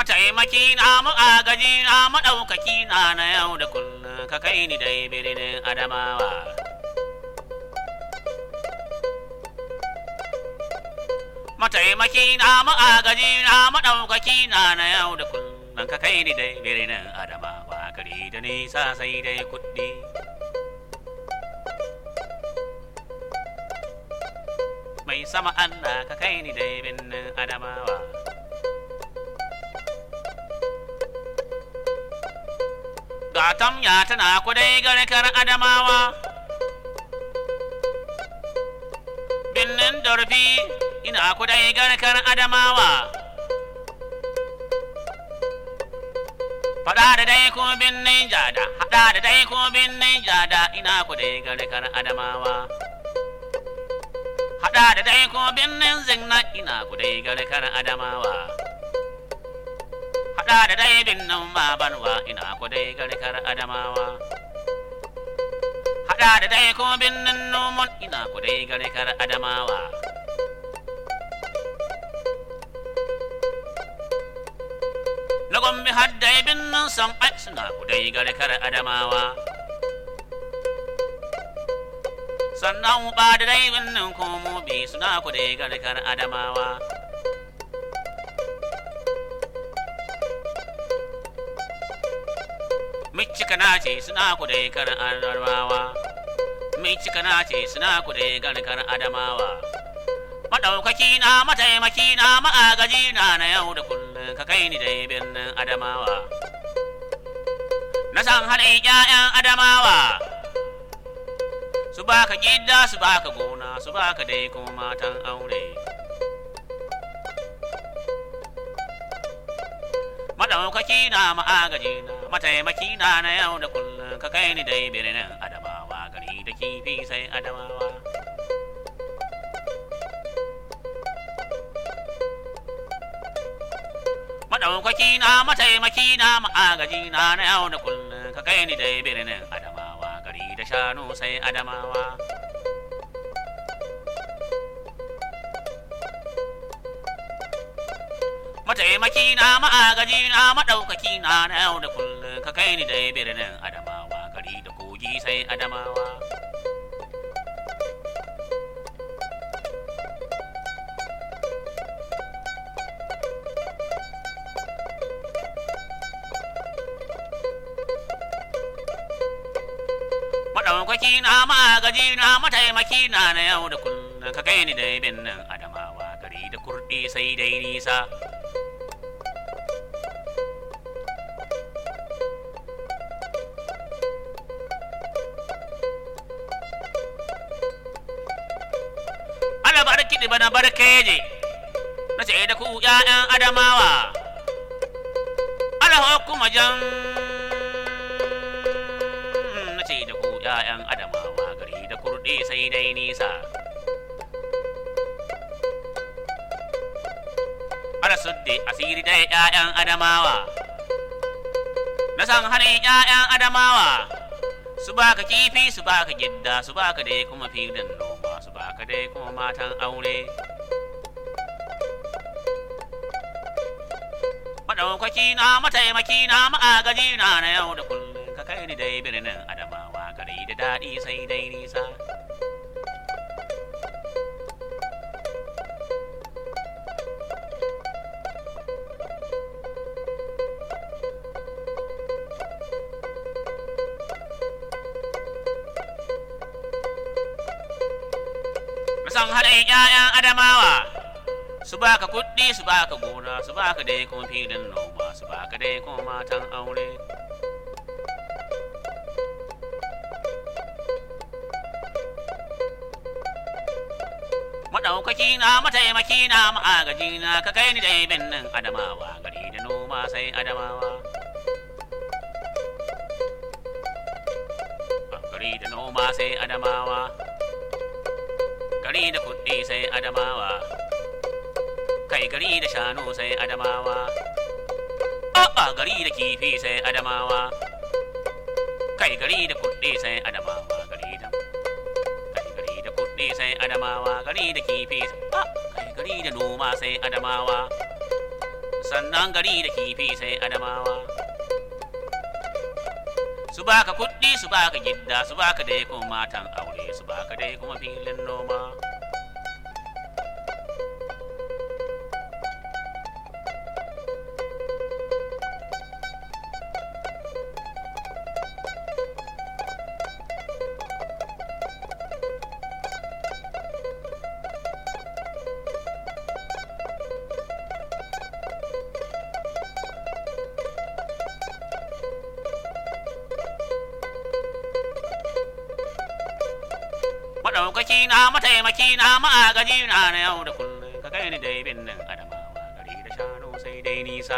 mataimaki na agaji na maɗaukaki na na yau da kullum ka kai ni dai birnin adamawa mataimaki na agaji na maɗaukaki na na yau da kullum ka kai ni dai birnin adamawa gari da nisa sai dai kuɗi mai sama Allah ka kai ni dai birnin adamawa Gatam ya tana kudai garkar Adamawa. Binnin Dorfi ina kudai garkar Adamawa. Fada da dai ko binnin jada, hada da dai ko binnin jada ina kudai garkar Adamawa. Hada da dai ko binnin zinna ina kudai garkar Adamawa. haɗa da dai binnin babarwa ina ku dai garkar adamawa haɗa da dai ko binnin noman ina ku dai garkar adamawa na gombe har dai binnin san ai suna ku dai garkar adamawa sannan ba da dai binnin komo bi suna ku dai garkar adamawa Micika na ce suna ku dai karin adamawa. Micika na ce suna ku dai garkar adamawa. Maɗaukaki na mataimaki na ma'agaji na na yau da kullum ka kai ni dai birnin adamawa. Na san halin ƴaƴan adamawa. Su baka gida su baka gona su baka dai kuma matan aure. Maɗaukaki na ma'agaji na mataimaki na na yau da kullum ka kai ni dai birnin adamawa gari da kifi sai adamawa maɗaukaki na mataimaki na ma'agaji na na yau da kullum ka kai ni dai birnin adamawa gari da shanu sai adamawa mataimaki na ma'agaji na maɗaukaki na na yau da kullum ka kai ni dai birnin adamawa gari da kogi sai adamawa maɗaukaki na ma'agaji na mataimaki na na yau da kullum ka kai ni dai birnin adamawa gari da kurɗi sai dai nisa ana bar kiɗi bana barkeje na ce da ku ƴaƴan adamawa ala kuma jan na ce da ku ƴaƴan adamawa gari da kurɗi sai dai nisa ala sudde asiri dai ƴaƴan adamawa na san halin ƴaƴan adamawa su baka kifi su baka gidda su baka dai kuma filin noma su baka dai kuma matan aure maɗaukaki na mataimaki na ma'agaji na na yau da kullum ka kai ni dai birnin adamawa gari da daɗi sai dai nisa san haɗin ƴaƴan adamawa su baka kuɗi su baka gona su baka dai kuma filin noma su baka dai kuma matan aure maɗaukaki na mataimaki na ma'agaji na ka kai ni dai binnin adamawa gari da noma sai adamawa gari da noma sai adamawa gari da kuɗi sai adamawa kai gari da shanu sai adamawa a'a gari da kifi sai adamawa kai gari da kuɗi sai adamawa gari da kai gari da kuɗi sai adamawa gari da kifi a kai gari da noma sai adamawa sannan gari da kifi sai adamawa su baka kuɗi su baka gidda su baka dai kuma matan aure su baka dai kuma filin noma maɗaukaki na mataimaki na ma'agaji na na yau da kullum ka kai ni dai binnin adamawa gari da shanu sai dai nisa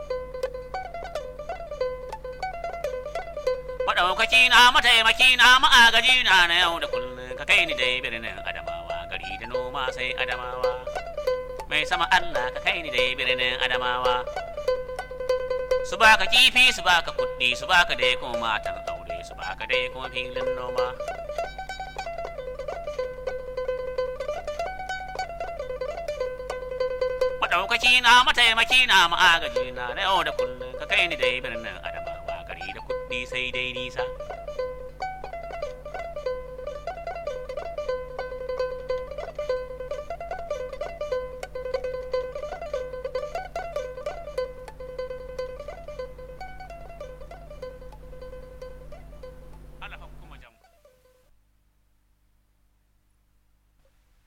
maɗaukaki na mataimaki na ma'agaji na na yau da kullum ka kai ni dai birnin adamawa gari da noma sai adamawa mai sama Allah ka kai ni dai birnin adamawa su baka kifi su baka kuɗi su baka dai kuma matan aure su baka dai kuma filin noma maɗaukaki na mataimaki na ma'agaji na na yau da kullum ka kai ni dai birnin adamawa gari da kuɗi sai dai nisa